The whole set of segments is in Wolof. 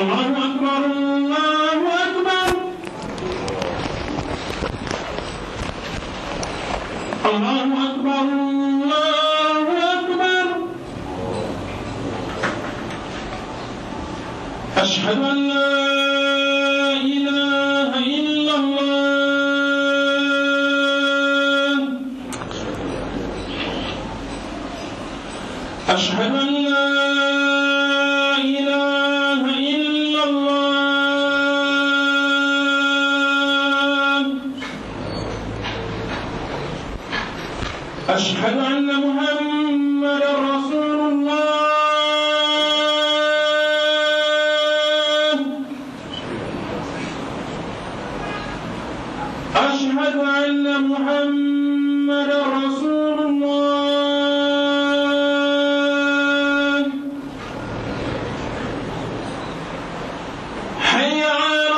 الله أكبر الله أكبر الله أكبر الله أكبر أشهد أن لا إله إلا الله أشهد أن لا إله إلا الله أشهد أن محمدا رسول الله أشهد أن محمدا رسول الله حي على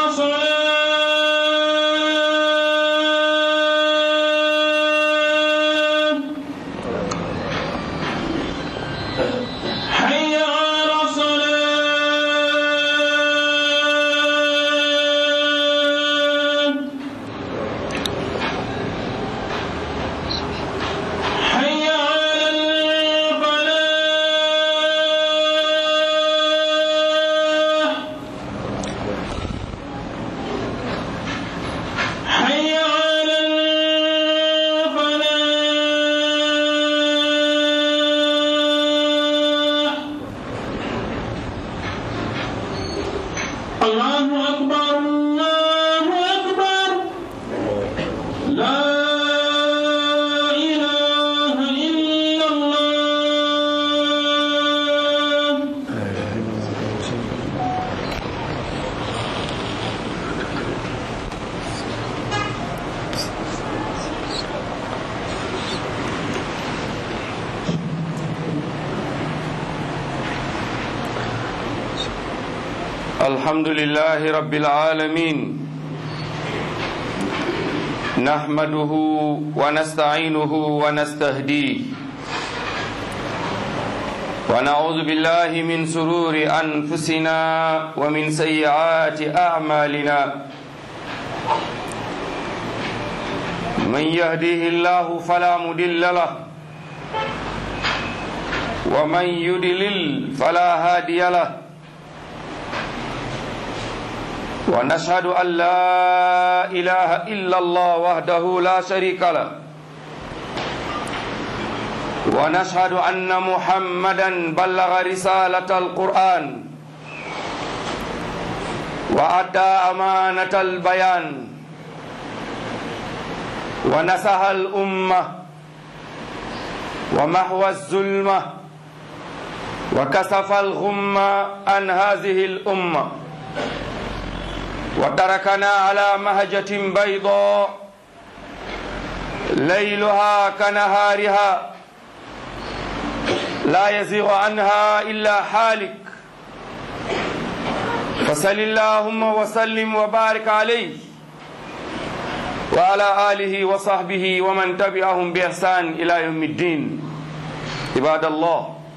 الصلاة حي على الصلاة حي على الفلاح حي على الفلاح الله أكبر الله أكبر لا إله إلا الله الحمد لله رب العالمين نحمده ونستعينه ونستهديه ونعوذ بالله من سرور أنفسنا ومن سيئات أعمالنا من يهديه الله فلا مضل له ومن يضلل فلا هادي له ونشهد أن لا إله إلا الله وحده لا شريك له ونشهد أن محمدا بلغ رسالة القرآن وأدى أمانة البيان ونصح الأمة ومحو الظلمة وكسف الغمة عن هذه الأمة وتركنا على مهجة بيضاء ليلها كنهارها لا يزيغ عنها إلا حالك فصل اللهم وسلم وبارك عليه وعلى آله وصحبه ومن تبعهم بإحسان إلى يوم الدين عباد الله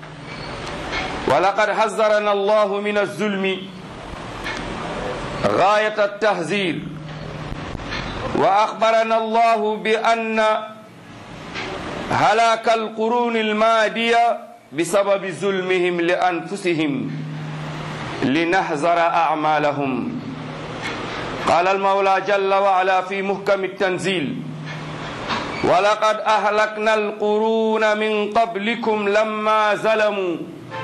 ولقد حذرنا الله من الظلم غاية التهذير وأخبرنا الله بأن هلاك القرون المادية بسبب ظلمهم لأنفسهم لنحذر أعمالهم قال المولى جل وعلا في محكم التنزيل ولقد أهلكنا القرون من قبلكم لما ظلموا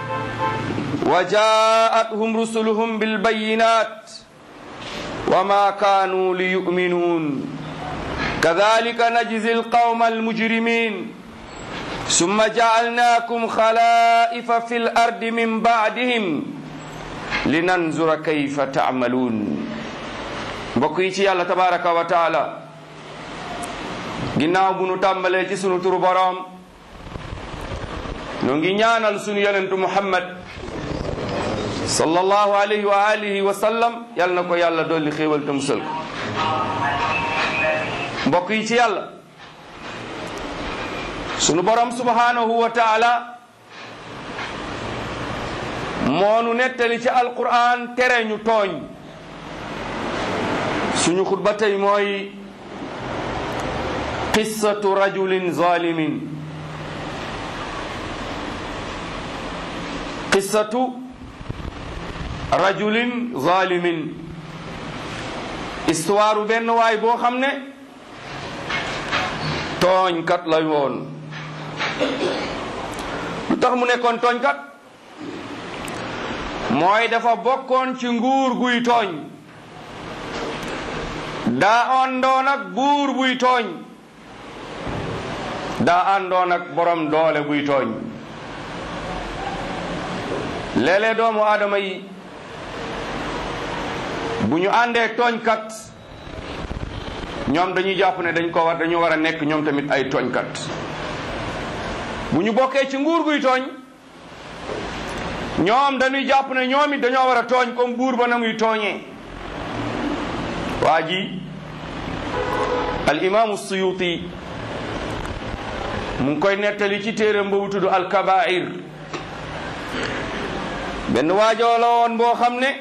وجاءتهم رسلهم بالبينات وما كانوا ليؤمنون كذلك نجزي القوم المجرمين ثم جعلناكم خلائف في الأرض من بعدهم لننظر كيف تعملون mbokk yi ci yàlla tabaraka wa taala ginnaaw bu nu tàmbalee ci sunu turu boroom nu ngi ñaanal sunu yonentu muhammad sallallahu alayhi wa alihi wa sallam yal na ko yàlla dolli xéewal te musal ko mbokk yi ci yàlla sunu borom subhanahu wa taala moonu nettali ci alquran tere ñu tooñ suñu xutba tey mooy qissatu rajulin zalimin qissatu rajulin zalimin histoire benn waay boo xam ne tooñkat lay woon lu tax mu nekkoon tooñkat mooy dafa bokkoon ci nguur guy tooñ daa àndoon ak buur buy tooñ daa àndoon ak borom doole buy tooñ léeg-léeg doomu aadama yi bu ñu àndee tooñkat ñoom dañuy jàpp ne dañ ko war dañu war a nekk ñoom tamit ay tooñkat bu ñu bokkee ci nguur guy tooñ ñoom dañuy jàpp ne ñoom it dañoo war a tooñ comme buur ba na muy tooñee waa ji al imaamu suyuti mu ngi koy nettali ci téeram boobu tudd al kabair benn waajoo la woon boo xam ne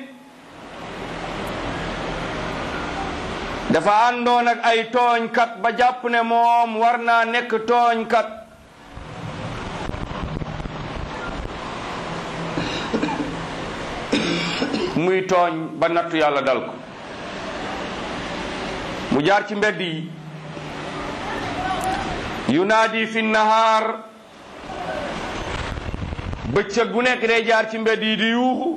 dafa àndoon ak ay tooñkat ba jàpp ne moom war naa nekk tooñkat muy tooñ ba nattu yàlla dal ko mu jaar ci mbedd yi yunaadi fi nahaar bëccëg bu nekk day jaar ci mbedd yi di yuuxu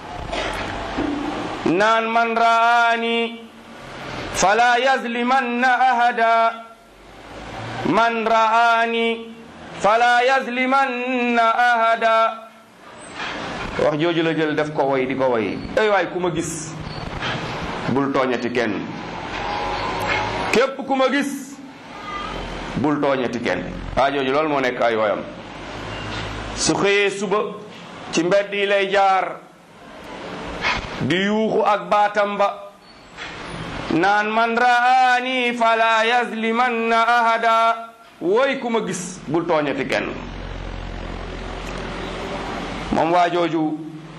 naan man raani fala yazlimanna ahada man raani fala yazlimanna ahada wax jooju la jël def ko way di ko way ay waay ku ma gis bul tooñati kenn képp ku ma gis bul tooñati kenn waa jooju loolu moo nekk ay woyam su xëyee suba ci mbedd yi lay jaar di yuuxu ak baatam ba naan man raani fala yazlimanna ahada woy ku ma gis bul tooñati kenn moom waa jooju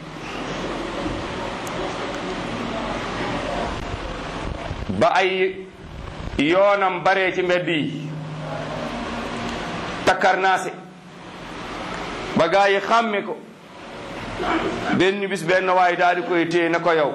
ba ay yoonam baree ci mbedd yi takkarnaase ba gaa yi xàmme ko benn bis benn waay daal di koy téye na ko yow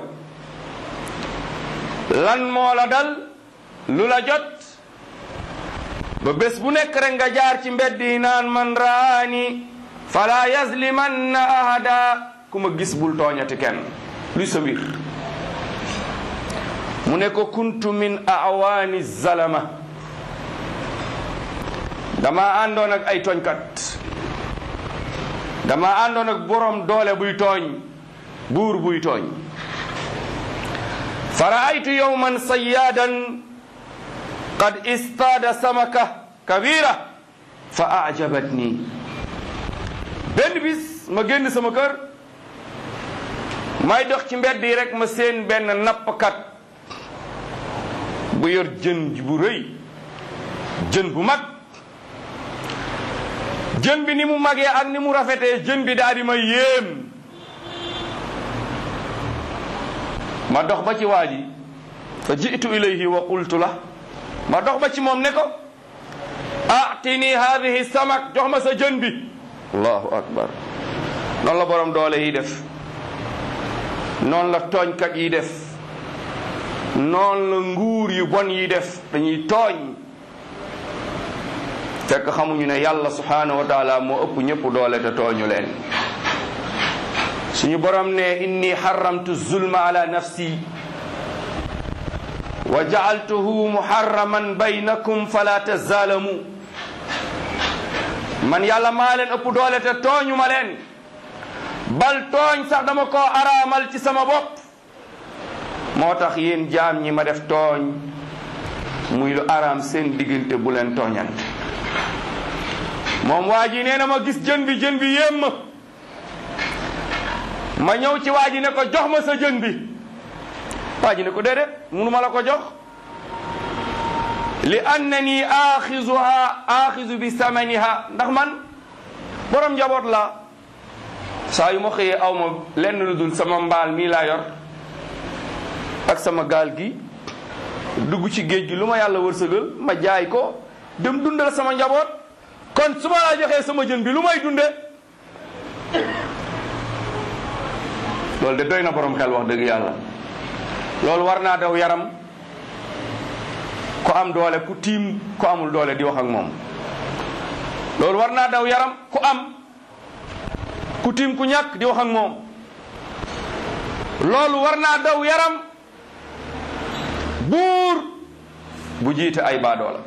lan moo la dal lu la jot ba bés bu nekk rek nga jaar ci mbedd yi naan man raani fala yazlimanna ahada ku ma gis bul tooñati kenn luy sa mbir mu ne ko kuntu min awaani zalama dama àndoon ak ay tooñkat dama àndoon ak borom doole buy tooñ buur buy tooñ fa raaytu yowman sayaadan qad istaada samaka kabira fa ajabatni benn bis ma génn sama kër may dox ci mbedd yi rek ma seen benn nappkat bu yor jën bu rëy jën bu mag jën bi ni mu magee ak ni mu rafetee jën bi daal di ma yéem ma dox ba ci waa ji fa jitu ilayhi wa qultu la ma dox ba ci moom ne ko atini hadihi samak jox ma sa jën bi allahu akbar noonu la borom doole yi def noonu la tooñkat yi def noonu la nguur yu bon yi def dañuy tooñ fekk xamuñu ne yàlla subhanahu wa taala moo ëpp ñëpp doole te tooñu leen suñu borom ne inni xaramtu zulma ala nafsi wa jaaltuhu muharraman baynakum fala tazaalamu man yàlla maa leen ëpp doole te tooñu ma leen bal tooñ sax dama koo araamal ci sama bopp moo tax yéen jaam ñi ma def tooñ muy lu araam seen diggante bu leen tooñante moom waa ji nee na ma gis jën bi jën bi yéem ma ma ñëw ci waa ji ne ko jox ma sa jën bi waa ji ne ko déedéet munu ma la ko jox li annani aaxizuha aaxizu bi samaniha ndax man borom njaboot la saa yu ma xëyee aw ma lenn lu dul sama mbaal mii laa yor ak sama gaal gi dugg ci géej gi lu ma yàlla wërsëgal ma jaay ko dem dundal sama njaboot kon su ma laa joxee sama jën bi lu may dunde loolu de doy na borom xel wax dëgg yàlla loolu war naa daw yaram ku am doole ku tiim ku amul doole di wax ak moom loolu war naa daw yaram ku am ku tiim ku ñàkk di wax ak moom loolu war naa daw yaram buur bu jiite ay baadoola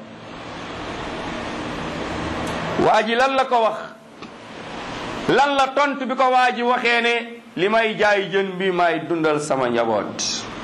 waa ji lan la ko wax lan la tontu bi ko waa ji waxee ne li may jaay jën bi may dundal sama njaboot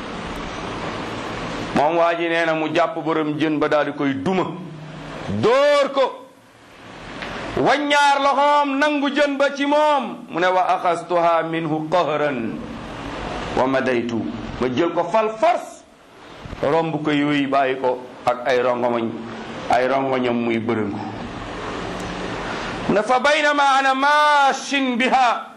moom waa ji nee na mu jàpp borom jën ba daal di koy duma dóor ko waññaar loxoom nangu jën ba ci moom mu ne wa axastuha minhu qahran wa madaytu ma jël ko fal force romb ko yooyu bàyyi ko ak ay rongomañ ay rongoñam muy bërëngu mu ne fa baynama ana maashin biha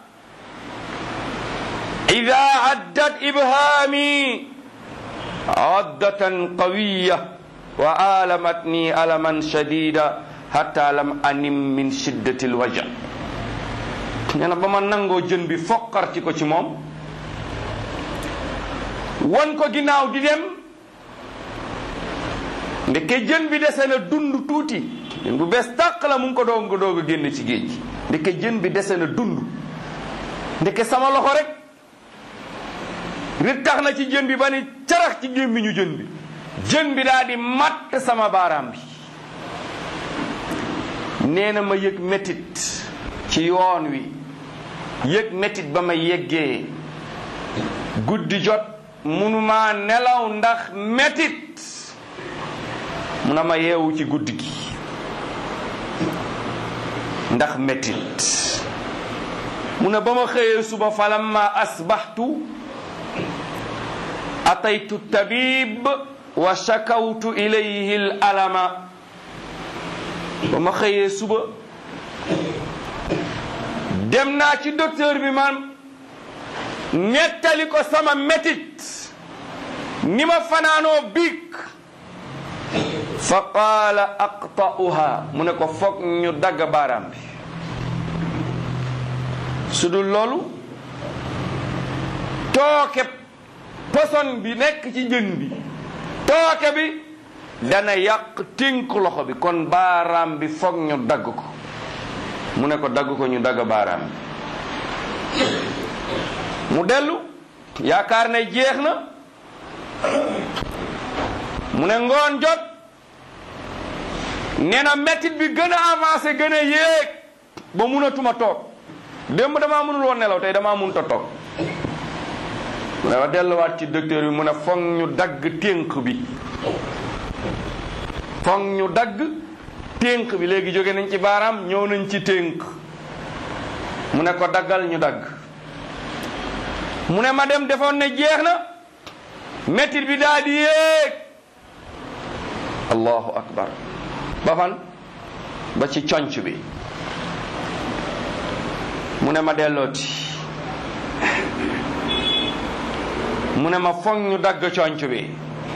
ida addat ibhaami addatan qawiya wa alamatni alaman shadida hatta lam anim min shiddati lwaja nee na ba ma nangoo jën bi foqarti ko ci moom won ko ginnaaw di dem ndeke jën bi dese na dund tuuti jën bu bees tàq la mu ngi ko doog nga doog a génn ci géej gi ndeke jën bi dese na dund ndeke sama loxo rek rit tax na ci jën bi ba ni carax ci gémmiñu jën bi jën bi daal di matt sama baaraam bi nee na ma yëg métit ci yoon wi yëg métit ba ma yeggee guddi jot munuma nelaw ndax métit mu na ma yeewu ci guddi gi ndax métit mu ne ba ma xëyee suba falamma asbaxtu ataytu tabib wa shakawtu ilayhi al alama ba ma xëyee suba dem naa ci docteur bi man nettali ko sama métit ni ma fanaanoo biig fa qaala aqta'uha mu ne ko foog ñu dagg baaraam bi su dul loolu tooke poson bi nekk ci jën bi tooke bi dana yàq tënk loxo bi kon baaraam bi foog ñu dagg ko mu ne ko dagg ko ñu dagg baaraam bi mu dellu yaakaar ne jeex na mu ne ngoon jot nee na métit bi gën a avancé gën a yéeg ba munatuma toog démb damaa mënul woon nelaw tey damaa mënut a toog mu ne ma delluwaat ci docteur bi mu ne foog ñu dagg ténk bi foog ñu dagg ténk bi léegi jóge nañ ci baaraam ñëw nañ ci ténk mu ne ko daggal ñu dagg mu ne ma dem defoon ne jeex na métit bi daal di yéeg allahu akbar ba fan ba ci conc bi mu ne ma dellooti mu ne ma foog ñu dagg conc bi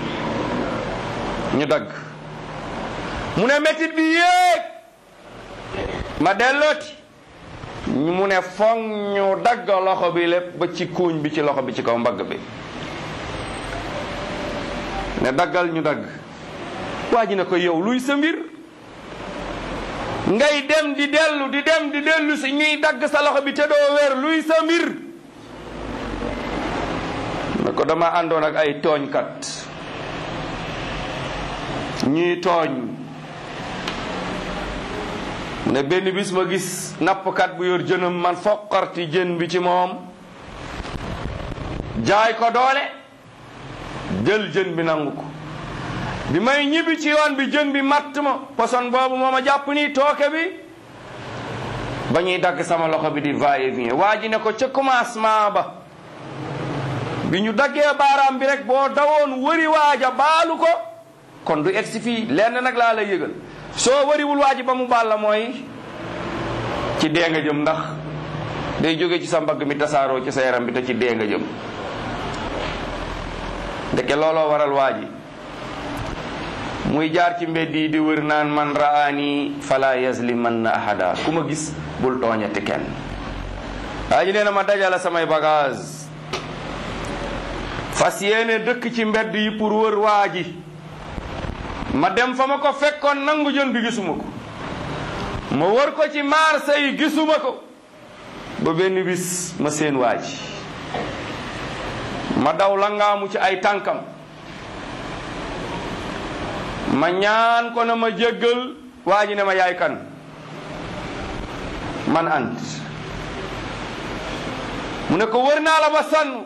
ñu dagg mu ne métit bi yéeg ma dellooti mu ne foog ñu dagg loxo bi lépp ba ci kuuñ bi ci loxo bi ci kaw mbagg bi ne daggal ñu dagg waa ji ne ko yow luy sa mbir ngay dem di dellu di dem di dellu si ñuy dagg sa loxo bi te doo wér luy sa mbir ne ko dama àndoon ak ay tooñkat ñuy tooñ ne benn bis ma gis nappkat bu yor jënam man foqarti jën bi ci moom jaay ko doole jël jën bi nangu ko bi may ñibbi ci yoon bi jën bi matt ma poson boobu moo ma jàpp nii tooke bi ba ñuy dagg sama loxo bi di va et vient waa ji ne ko ca commencement ba bi ñu daggee baaraam bi rek boo dawoon wëri waaja baalu ko kon du egsi fii lenn nag laa lay yëgal soo wëriwul waaji ba mu baal la mooy ci dee nga jëm ndax day jóge ci sa mbagg mi tasaaroo ci sa yaram bi te ci dee nga jëm ndeke looloo waral waa ji muy jaar ci mbedd yi di wër naan man raani fala yazlimanna ahada ku ma gis bul tooñati kenn waa ji nee na ma dajale samay bagage fas yéene dëkk ci mbedd yi pour wër waa ji ma dem fa ma ko fekkoon nangu jën bi gisuma ko ma wër ko ci marché yi gisuma ko ba benn bis ma seen waa ji ma daw langaamu ci ay tànkam ma ñaan ko na ma jéggal waa ji ne ma yaay kan man ant mu ne ko wër naa la ba sann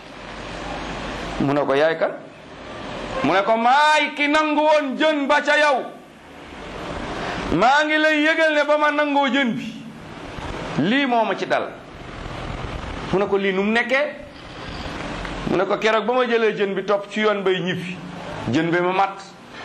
mu ne ko yaay kan mu ne ko maay ki nangu woon jën ba ca yow maa ngi lay yëgal ne ba ma nangoo jën bi lii moo ma ci dal mu ne ko lii nu mu nekkee mu ne ko keroog ba ma jëlee jën bi topp ci yoon bay ñibbi jën bi ma mat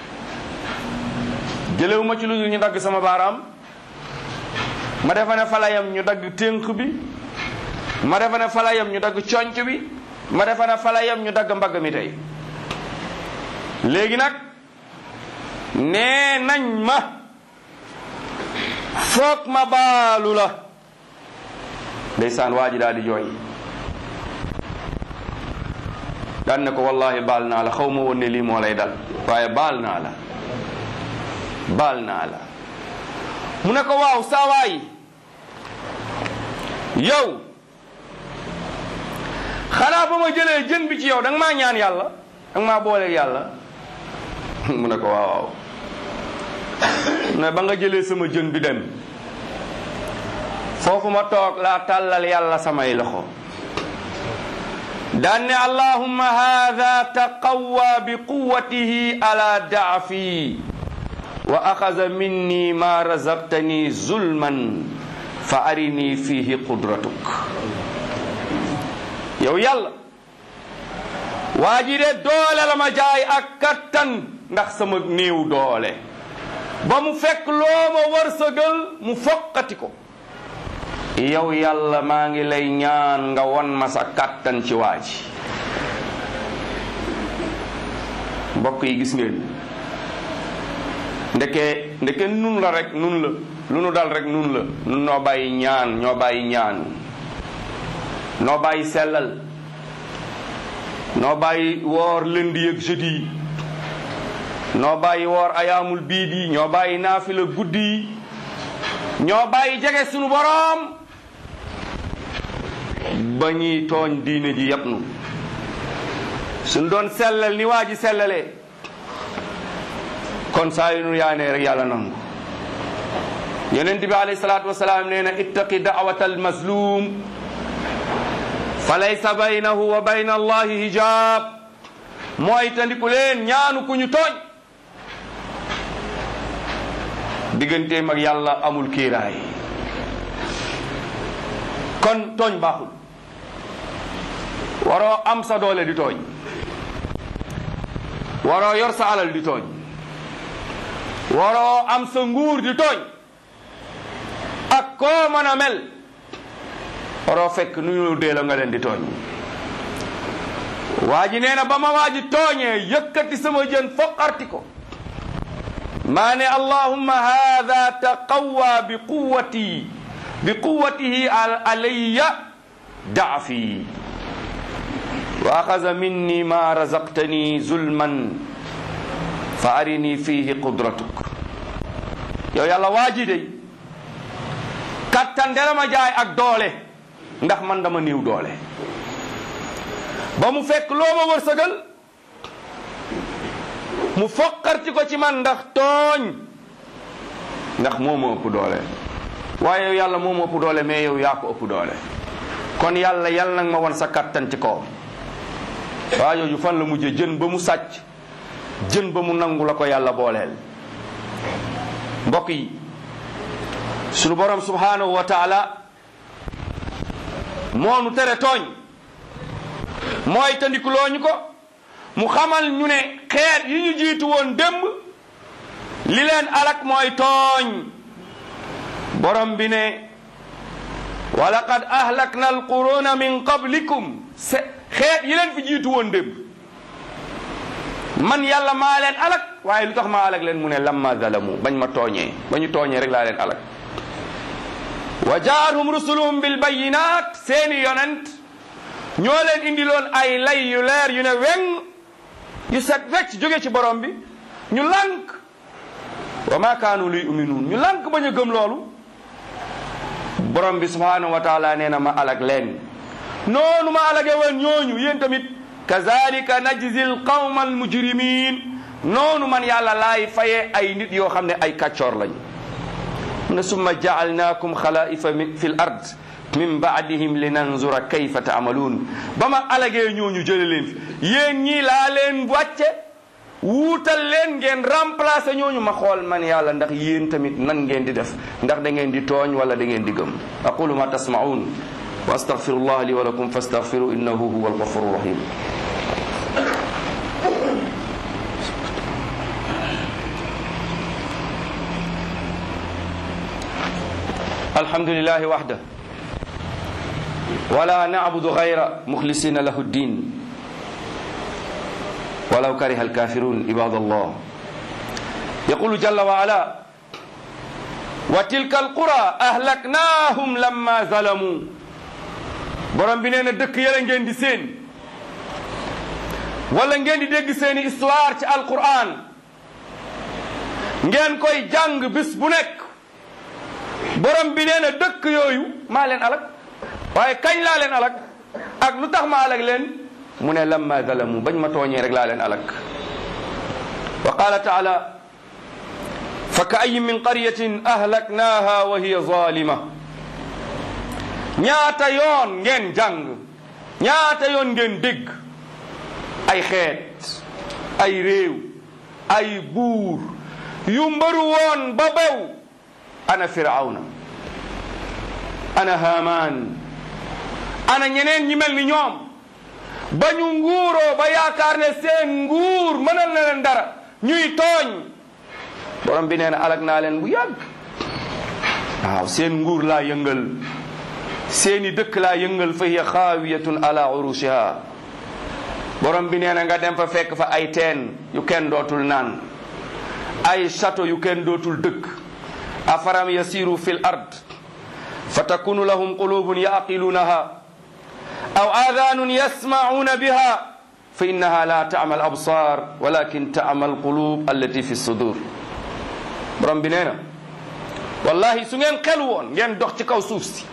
jëlewu ma ci lu dul ñu dagg sama baaraam ma defa ne falayam ñu dagg ténk bi ma defa ne falayam ñu dagg conc bi ma defa ne falayam ñu dagg mbagg mi tey léegi nag nee nañ ma foog ma baalu la ndeysaan waa ji daal di jooy daan ne ko wallahi baal naa la xaw ma woon ne lii moo lay dal waaye baal naa la baal naa la mu ne ko waaw saa waay yow xanaa ba ma jëlee jën bi ci yow danga maa ñaan yàlla danga maa booleeg yàlla mu ne ko waaw waaw ne ba nga jëlee sama jën bi dem foofu ma toog laa tàllal yàlla samay loxo daan ne allahumma haada taqawwa bi quwwatihi ala daafi wa axaza minni ma razaqtani zulman fa arini fihi qudratuk yow yàlla waa ji de doole la ma jaay ak kattan ndax sama néew doole ba mu fekk loo ma wërsëgal mu foqati ko yow yàlla maa ngi lay ñaan nga won ma sa kattan ci waa ji mbokk yi gis ngeen ndeke ndeke nun la rek nun la lu nu dal rek nun la nun noo bàyyi ñaan ñoo bàyyi ñaan noo bàyyi sellal noo bàyyi woor lundi ak jeudi yi noo bàyyi woor ayaamul biid yi ñoo bàyyi naafila guddi yi ñoo bàyyi jege sunu boroom ba ñuy tooñ diine ji yëpp nu suñ doon sellal ni waa ji sellalee kon saa yu nu yaanee rek yàlla nangu yonent bi alayhi salaatu wasalaam nee na ittaqi da'wata almazlum fa laysa baynahu wa bayna allahi hijab mooy tandiku leen ñaanu ku ñu tooñ digganteem ak yàlla amul kiiraay kon tooñ baaxul waroo am sa doole di tooñ waroo yor sa alal di tooñ waroo am sa nguur di tooñ ak koo mën a mel waroo fekk nu ñu dee la nga leen di tooñ waa ji nee na ba ma waa ji tooñee yëkkati sama jën foqarti ko maa ne allahumma hada taqawwa bi quwati bi quwatihi alayya daafi wa axaza minni ma razaqtani zulman fa arini fihi qudratuk yow yàlla waa ji dey kattan dala ma jaay ak doole ndax man dama néew doole ba mu fekk loo ma wërsëgal mu foqarti ko ci man ndax tooñ ndax moo ma ëpp doole waaye yow yàlla moo ma ëpp doole mais yow yaa ko ëpp doole kon yàlla yàlla nag ma won sa kattan ci kawam waa jooju fan la mujje jën ba mu sàcc jën ba mu nangu la ko yàlla booleel mbokk yi sunu borom subhanahu wa taala moo nu tere tooñ mooy tandikuloo ñu ko mu xamal ñu ne xeet yi ñu jiitu woon démb li leen alak mooy tooñ borom bi ne wa laqad ahlakna alquruna min qablikum se xeet yi leen fi jiitu woon démb man yàlla maa leen alak waaye lu tax maa alak leen mu ne lamma zalamu bañ ma tooñee ba ñu tooñee rek laa leen alak wa jaatuhum rusuluhum bil bayinat seeni yonent ñoo leen indiloon ay lay yu leer yu ne weng yu set wecc jóge ci borom bi ñu lànk wa ma kaanu luy uminuun ñu lànk bañ a gëm loolu borom bi subhanahu wa taala nee na ma alag leen noonu ma alage woon ñooñu yéen tamit kazalika najzi l qawma almujrimin noonu man yàlla laay fayee ay nit yoo xam ne ay kàccoor lañ mu ne summa jaalnaakum xalaifa fi l ard min baadihim linanzura kayfa taamaluun ba ma alagee ñooñu jële leen fi yéen ñii laa leen wàcce wuutal leen ngeen remplacer ñooñu ma xool man yàlla ndax yéen tamit nan ngeen di def ndax da ngeen di tooñ wala da ngeen di gëm aqulu ma tasmaun wa astaghfirullah li wa lakum fastaghfiru innahu huwa alghafuru rahim alhamdulillahi wahda ولا نعبد غير مخلصين له الدين ولو كره الكافرون عباد الله يقول جل وعلا وتلك القرى أهلكناهم لما ظلموا borom bi nee na dëkk yële ngeen di seen wala ngeen di dégg seeni histoire ci alquran ngeen koy jàng bis bu nekk borom bi nee na dëkk yooyu maa leen alak waaye kañ laa leen alak ak lu tax ma alak leen mu ne lamma zalamu bañ ma tooñee rek laa leen alak wa qala taala fa ka ayin min qaryatin ahlaknaha wa hiya zalima ñaata yoon ngeen jàng ñaata yoon ngeen dégg ay xeet ay réew ay buur yu mbëru woon ba bew ana firawna ana haman ana ñeneen ñi mel ni ñoom ba ñu nguuroo ba yaakaar ne seen nguur mënal na leen dara ñuy tooñ borom bi nee na alag naa leen bu yàgg waaw seen nguur laa yëngal seeni dëkk laa yëngal fa hiya xaawiyatun ala urushiha borom bi nee na nga dem fa fekk fa ay teen yu kenn dootul naan ay château yu kenn dootul dëkk afaram yasiru fil ard fa takunu lahum qulubun yaqilunaha aw adanun yasmauna biha fa innaha la taama al absar walakin taama al qulub allati fi sudur borom bi nee na wallahi su ngeen xel woon ngeen dox ci kaw suuf si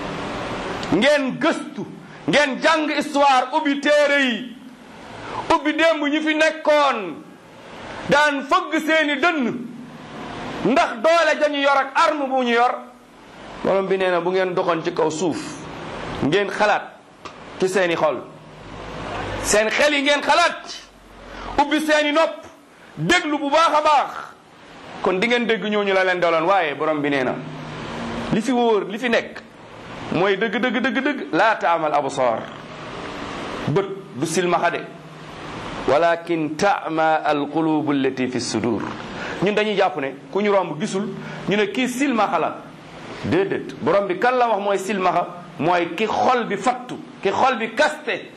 ngeen gëstu ngeen jàng histoire ubbi téere yi ubbi démb ñi fi nekkoon daan fëgg seeni dënn ndax doole dañu yor ak arme bu ñu yor borom bi nee na bu ngeen doxoon ci kaw suuf ngeen xalaat ci seeni xol seen xel yi ngeen xalaat ubbi seeni nopp déglu bu baax a baax kon di ngeen dégg ñooñu la leen doloon waaye borom bi nee na li fi wóor li fi nekk mooy dëgg dëgg dëgg dëgg laa taamal absar bët du silmaxa de walakin taama alqulubu allati fi sudur ñun dañuy jàpp ne ku ñu romb gisul ñu ne kii silmaxa la déedéet borom bi kan la wax mooy silmaxa mooy ki xol bi fattu ki xol bi kaste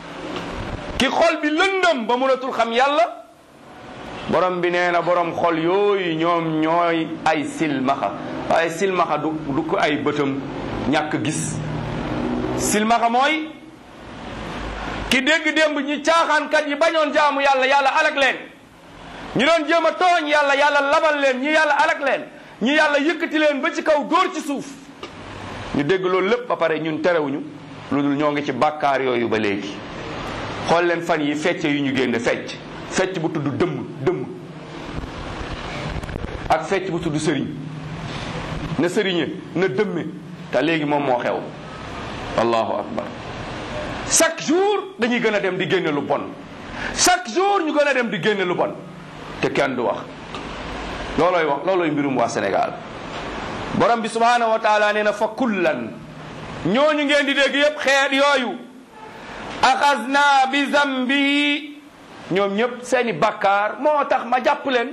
ki xol bi lëndëm ba mënatul xam yàlla borom bi nee na borom xol yooyu ñoom ñooy ay silmaxa waaye silmaxa du du ko ay bëtam ñàkk gis silmaxa mooy ki dégg démb ñi caaxaankat yi bañoon jaamu yàlla yàlla alak leen ñi doon jéem a tooñ yàlla yàlla labal leen ñi yàlla alak leen ñi yàlla yëkkati leen ba ci kaw dóor ci suuf ñu dégg loolu lépp ba pare ñun terewuñu lu dul ñoo ngi ci bàkkaar yooyu ba léegi xool leen fan yi fecce yu ñu génne fecc fecc bu tudd dëmm dëmm ak fecc bu tudd sëriñ na sëriñe na dëmme te léegi moom moo xew allahu akbar chaque jour dañuy gën a dem di génne lu bon chaque jour ñu gën a dem di génne lu bon te kenn du wax loolooy wax loolooy mbirum waa Sénégal borom bi subhanahu wa taala nee na fa kullan ñooñu ngeen di dégg yépp xeet yooyu axasna bi zambi ñoom ñëpp seeni bakkaar moo tax ma jàpp leen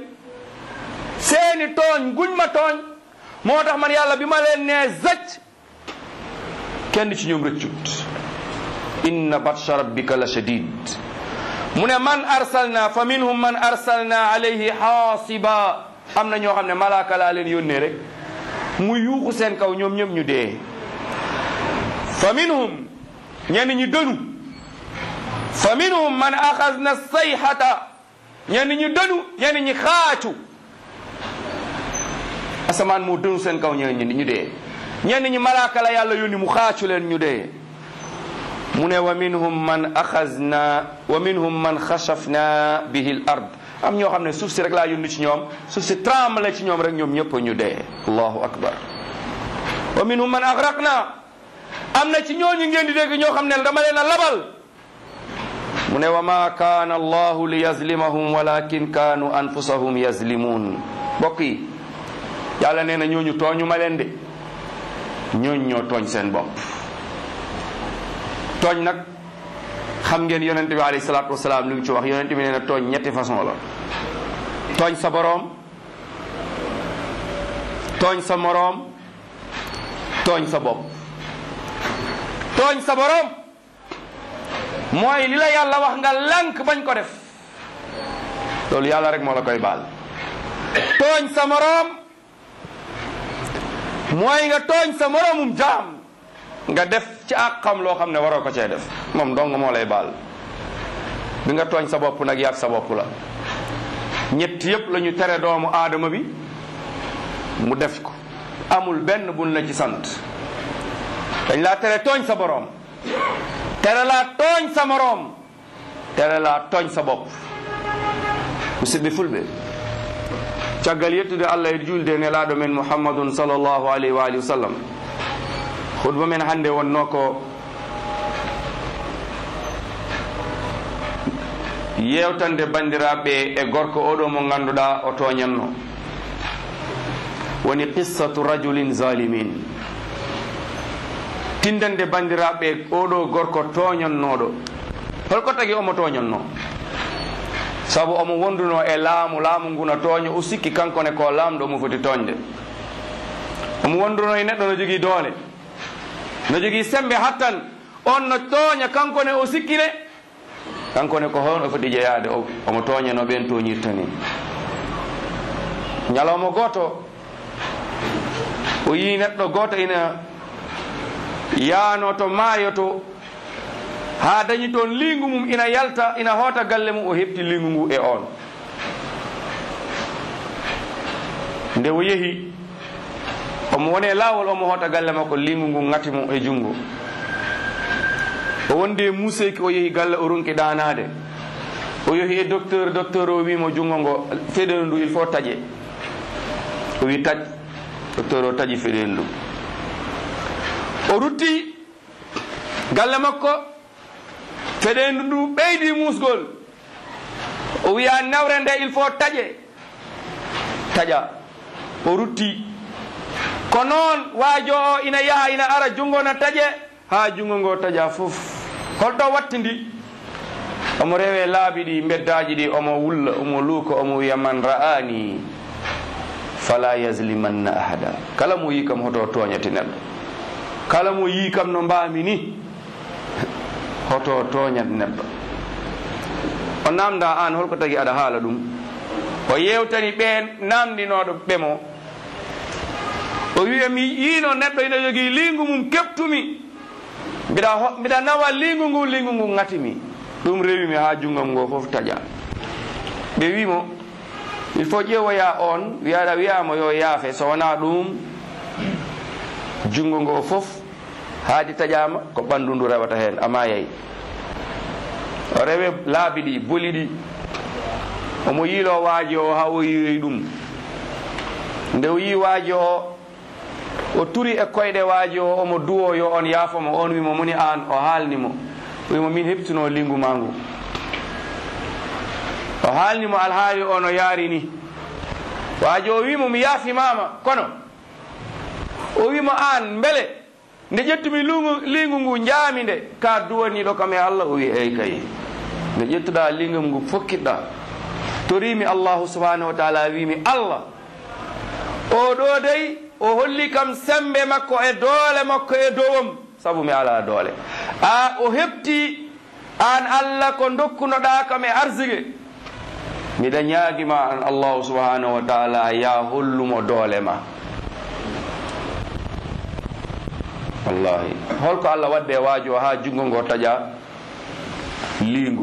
seeni tooñ guñ ma tooñ moo tax man yàlla bi ma leen nee zëcc kenn ci ñoom rëccut inna batsha rabbika la shadid mu ne man arsalna fa minhum man arsalna alayhi xaasiba am na ñoo xam ne malaaka laa leen yónnee rek mu yuuxu seen kaw ñoom ñëpp ñu dee fa minhum ñenn ñi dënu fa minhum man axasna sayhata ñenn ñi dënu ñenn ñi xaacu asamaan moo dënu seen kaw ñenn ñi ñu dee ñenn ñi malaaka la yàlla yónni mu xaacu leen ñu dee mu ne wa minhum man axasna wa minhum man xasafna bihi l ard am ñoo xam ne suuf si rek laa yónni ci ñoom suuf si tremble ci ñoom rek ñoom ñëpp ñu dee allahu akbar wa minhum man agraqna am na ci ñooñu ngeen di dégg ñoo xam ne dama leen a labal mu ne wa ma kaana allahu li yazlimahum walakin kaanu anfusahum yazlimun mbokk yi yàlla nee na ñooñu tooñu ma leen de ñooñu ñoo tooñ seen bopp tooñ nag xam ngeen yonente bi alayhi salaatu wasalaam li mu ci wax yonente bi nee na tooñ ñetti façon la tooñ sa boroom tooñ sa moroom tooñ sa bopp tooñ sa boroom mooy li la yàlla wax nga lànk bañ ko def loolu yàlla rek moo la koy baal tooñ sa moroom mooy nga tooñ sa moroomum jaam nga def ci àqam loo xam ne waroo ko cee def moom dong moo lay baal bi nga tooñ sa bopp nag yàgg sa bopp la ñett yépp la ñu tere doomu aadama bi mu def ko amul benn buñ la ci sant dañ laa tere tooñ sa boroom tere laa tooñ sa moroom tere laa tooñ sa bopp musidɓe fulɓe caggal yettude allah e julde nelaɗo men mouhammadun sallllahu alayhi wa alihi wa sallam hutba men hannde wonno ko yewtande bandiraɓe e gorko oɗo mo ganduɗa o toñanno woni qissatu rajulin zalimin tindande bandiraɓe oɗo gorko toñannoɗo holko tagi omo toñanno saabu omo wonduno e laamu laamu ngu no tooña o sikki kankone ko laamɗo omo foti toñde omo wonduno e neɗɗo no jogii doole no jogii sembe hattan on no tooña kankone o sikkine kankone ko hoon o foti jeyaade omo tooña no ɓen toñirta ni ñalawma gooto o yii neɗɗo gooto ina yaano to maayo to haa dañi toon liingu mum ina yalta ina hoota galle mum o heɓti liingu ngu e on nde o yehi omo woni e laawol omo hoota galle makko liingu ngu ŋati mum e junngo o wondi e museyki o yehi galle o runki ɗanaade o yehi e docteur docteur o wimo junngo ngo feɗel ndu il faut taƴe o wi taƴ docteur o taƴi feɗel ndu o rutti galle makko feɗendu ndu ɓeydi musgol o wiya nawre nde il faut taƴe taƴa o rutti ko noon waajo o ina yaha ina ara junngo no taƴe ha junngo ngo taƴa fof holɗo wattindi omo rewe laabi ɗi beddaji ɗi omo wulla omo luuka omo wiya man ra'ani fala yaslimanna ahada kala mo yi kam hoto toñati neɗɗo kala mo yi kam no mbami ni hoto toñat neɗɗo o namda an holko tagi aɗa haala ɗum o yewtani ɓe namdinoɗo ɓemo o wiya mi yiino neɗɗo ina jogii lingu mum keptumi mbiɗa mbiɗa nawa lingu ngu lingu ngu ŋatimi ɗum rewimi ha junggam ngo fof taƴa ɓe wimo il faut ƴeewoya on wiyaɗa wiyama yo yaafe so wona ɗum junngo ngo fof haadi taƴama ko ɓanndu ndu rewata heen ama yeyi o rewe laabi ɗi boli ɗi omo yiilo waaji o ha o yiroy ɗum nde o yi waaji o o turi e koyɗe waaji o omo duwo yo on yaafomo on wimo moni an o haalnimo o wimo min heɓtino lingu ma ngu o haalnimo alhaali o no yaari ni waaji o wimo mi yaafimama kono o wimo an beele nde ƴettumi lungu lingu ngu jaami nde ka duwaniɗo kam e allah o wi eyi kay nde ƴettuɗa lingam ngu fokkiɗɗa torimi allahu subhanahu wa taala wimi allah o ɗo dey o holli kam sembe makko e doole makko e dowom sabu mi ala doole a o heɓti an allah ko dokkunoɗa kam e arsige miɗa ñaagima an allahu subhanahu wa taala ya hollumo doole ma wallahi holko allah wadde waajo ha jungo ngo taƴa liingu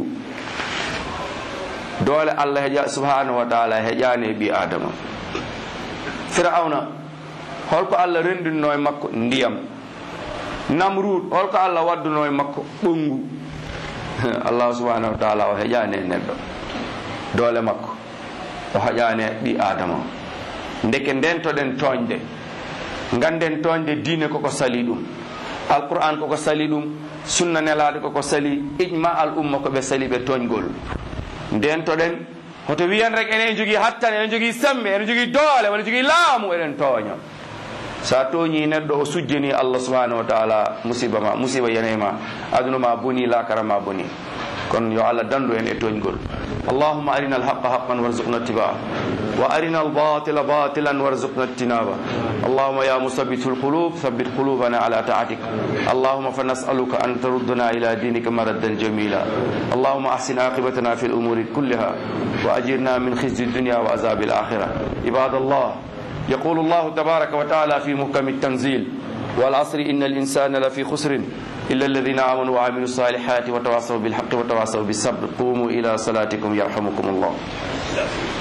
doole allah heƴa subhanahu wa taala heƴani e ɓi adama firauna holko allah rendinno e makko ndiyam namrud holko allah wadduno e makko ɓongu allah subhanahu wa taala o heƴani e neɗɗo doole makko o haƴani e ɓi adama ndeke ndentoɗen toñde ganden toñde diine koko sali ɗum alquran koko sali ɗum sunna nelaɗo koko sali ijma al umma koɓe sali ɓe toñgol ndentoɗen hoto wiyan rek enen jogui hattane enen jogui sembe enen jogui doole wona jogui laamu eɗen tooña sa tooñi neɗɗo o sujjani allah subhanahu wa taala musiba ma musiba yanema aduna ma boni lakara ma boni kono yo allah dandu en e toñgol allahuma arina alhaqa haqan warzuqna ittibaa wa arina albatila batilan warzuqna ijtinaba اللهم يا مثبت القلوب ثبت قلوبنا على طاعتك اللهم فنسألك أن تردنا إلى دينك مردا جميلا اللهم أحسن عاقبتنا في الأمور كلها وأجرنا من خزي الدنيا وعذاب الآخرة عباد الله يقول الله تبارك وتعالى في محكم التنزيل والعصر إن الإنسان لفي خسر إلا الذين آمنوا وعملوا الصالحات وتواصوا بالحق وتواصوا بالصبر قوموا إلى صلاتكم يرحمكم الله